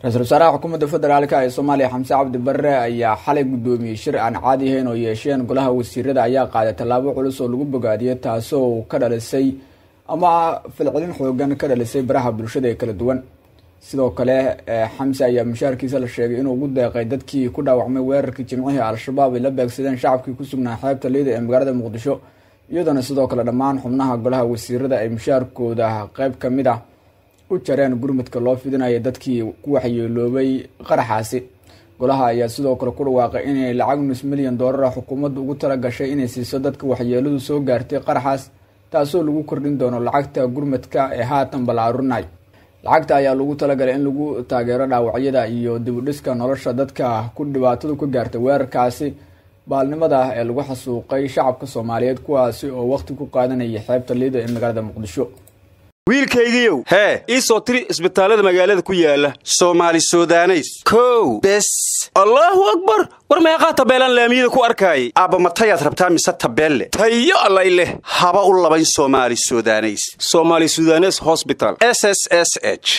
ra-iisul wasaaraha xukuumadda federaalk ee soomaaliya xamse cabdi barre ayaa xalay guddoomiyey shir aan caadi ahayn oo yeesheen golaha wasiirada ayaa qaaday tallaabo culus oo lagu bogaadiyay taasoo ka dhalisay ama filcelin xoogan ka dhalisay baraha bulshada ee kala duwan sidoo kale xamse ayaa mushaarkiisa la sheegay inuu ugu deeqay dadkii ku dhaawacmay weerarkii jimcihii al-shabaab ay la beegsadeen shacabkii ku sugnaa xeebta liida ee magaalada muqdisho iyadoona sidoo kale dhammaan xubnaha golaha wasiirada ay mushaarkooda qeyb ka mid ah u jareen gurmudka loo fidinaya dadkii ku waxyeeloobay qaraxaasi golaha ayaa sidoo kale ku dhawaaqay inay lacag nus milyan doolar ah xukuumaddu ugu tala gashay inay siiso dadka waxyeeladu soo gaartay qaraxaas taasoo lagu kordhin doono lacagta gurmudka ee haatan balaarurinay lacagta ayaa lagu talagalay in lagu taageero dhaawacyada iyo dibudhiska nolosha dadka ku dhibaatadu ka gaartay weerarkaasi baalnimada ah ee lagu xasuuqay shacabka soomaaliyeed kuwaasi oo waqti ku qaadanayay xeebta liida ee magaalada muqdisho wiilkaygiiow hee ii soo tiri isbitaallada magaalada ku yaala soomaali sudaneys kow bes allaahu akbar war meeqaa tabeelaan laamiyada ku arkaayay aabba matayaad rabtaa mise tabeelle tayo allay leh haba u labayn soomaali sudaneys somaali sudanes hosbital s s s h